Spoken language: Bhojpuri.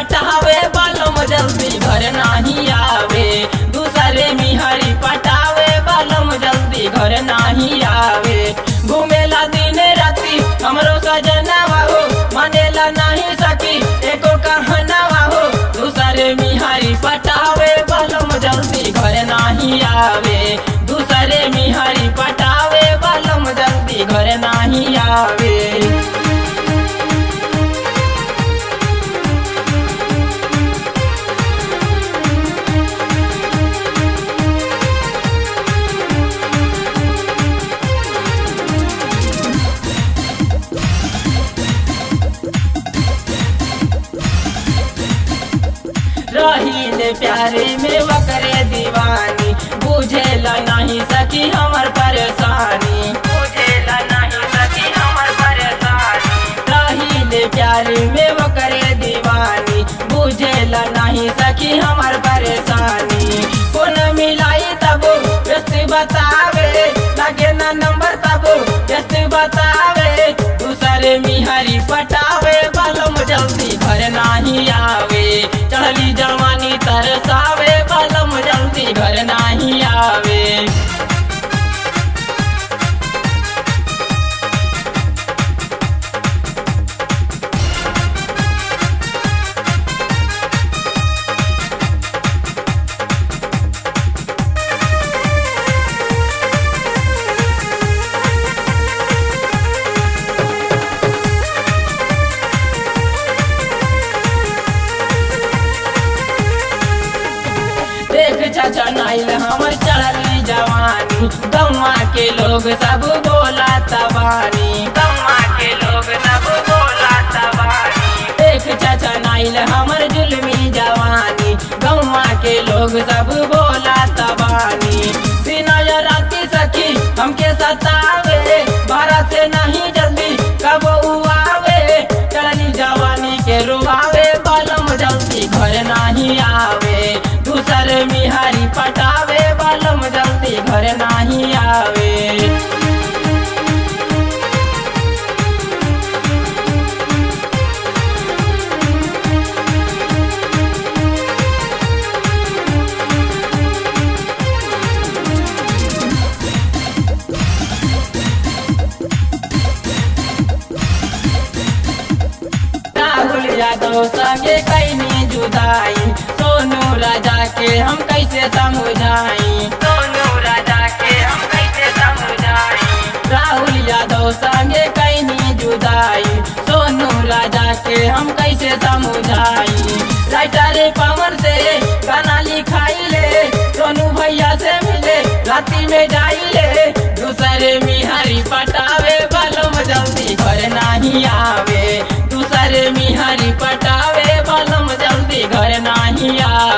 पटावे बालम जल्दी घर नाही आवे दूसरे मिहरी पटावे बालम जल्दी घर नाही आवे घूमेला दिन राती हमरो सजनवा हो मानेला नहीं सकी एको कहनवा हो दूसरे मिहरी पटावे बालम जल्दी घर नाही आवे दूसरे मिहरी पटावे बालम जल्दी घर नाही आवे रहीले प्यारे में वकरे दीवानी बुझेला नहीं सकी हमर परेशानी बुझेला नहीं सकी हमर परेशानी रहीले प्यारे में वकरे दीवानी बुझेला नहीं सकी हमर परेशानी कौन मिलाई तब व्यस्त बतावे लगे ना नंबर तब व्यस्त बतावे दूसरे मिहरी पटावे बालम जल्दी घर नाही आवे चढ़ली जवानी तरसावे बालम जल्दी घर नाही आवे देख चाचा नाइल हमर चढ़ली जवानी गौवा के लोग सब बोला तबानी गौवा के लोग सब बोला तबानी देख चाचा नाइल हमर जुलमी जवानी गौवा के लोग सब बोला तबानी बिना या राती सखी हमके सतावे बारा से नहीं जल्दी कब उआवे चढ़ली जवानी के रुआवे बालम जल्दी घर नहीं आवे दूसर मिहारी पटावे बालम जल्दी घर नहीं आवे राहुल यादव संगे कैनी जुदाई सोनू राजा के हम कैसे समझाई सोनू राजा के हम कैसे समझाई राहुल यादव संगे कैनी जुदाई सोनू राजा के हम कैसे समझाई राइटर पवन से गाना लिखाई ले सोनू भैया से मिले राती में जाई ले दूसरे मिहारी पटावे बालम जल्दी घर नहीं आवे दूसरे मिहारी पटावे बालम जल्दी घर नहीं आवे